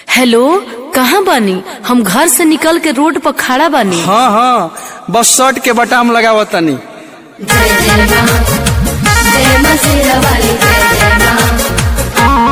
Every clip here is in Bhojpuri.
हेलो कहाँ बानी हम घर से निकल के रोड पर खड़ा बानी हाँ हाँ बस शर्ट के बटाम लगावत तनी जय जय माँ जय माँ शेरा वाली जय जय माँ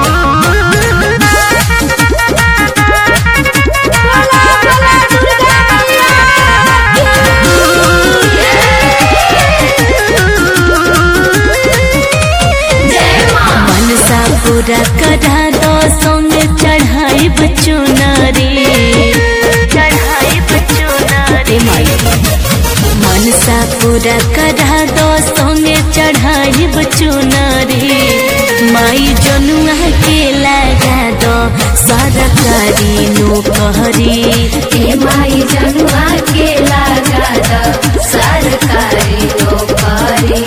मनसा पूरा करा दो संगे चढ़ाई बच्चों नारी चढ़ाई बच्चों नारी मनसा पूरा करा दो संगे चढ़ाई बच्चों नारी माई जनुआ के लगा दो सरकारी नौकरी हे माई जनुआ के लगा द सरकारी नौकरी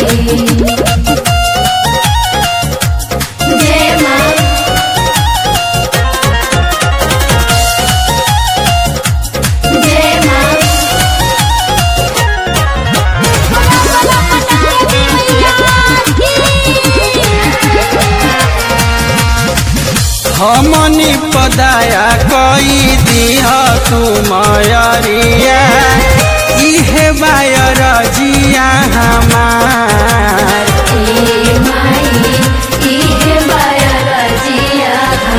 जय माँ जय माँ हमनी पदाया कई दिह तू मयरिया इहे बायर जिया हमार हे माई इहे बाया रजिया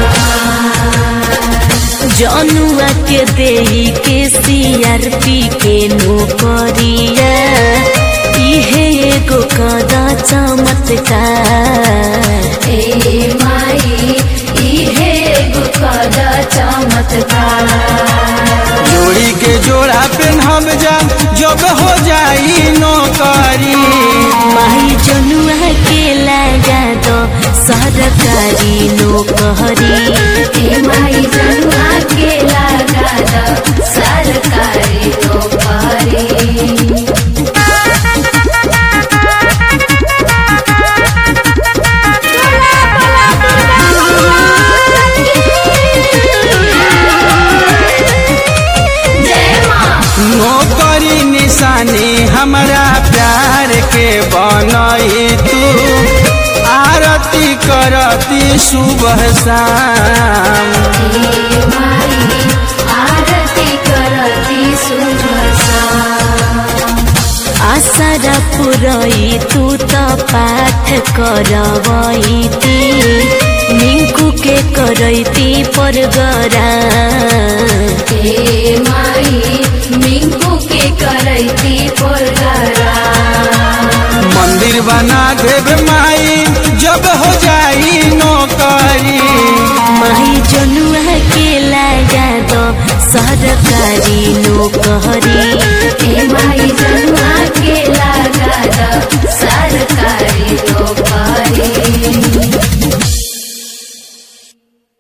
जनुआ के देही के सीआरपी के नौकरिया इहे एगो कदा चमत्कार हे माई इहे गुकद चमत्कार जोड़ी के जोड़ा पेन्हब जा जब हो जाई नौकरी माही जनुआ के लगा दो सरकारी नौकरी हे माई जनुआ के लगा द सरकारी नौकरी जय माँ नौकरी निशानी हमरा प्यार के बनई तू आरती करती सुबह शाम हे माई आरती करती सुभसा आशा पुरई तू त पाठ करवैती मिंकू के करैती परगरा हे माई मिंकू के करैती पोलगरा मंदिर बना देव माई जब हो जाई नौकरी माही जनुआ के लगा दो सरकारी नौकरी हे माई जनुआ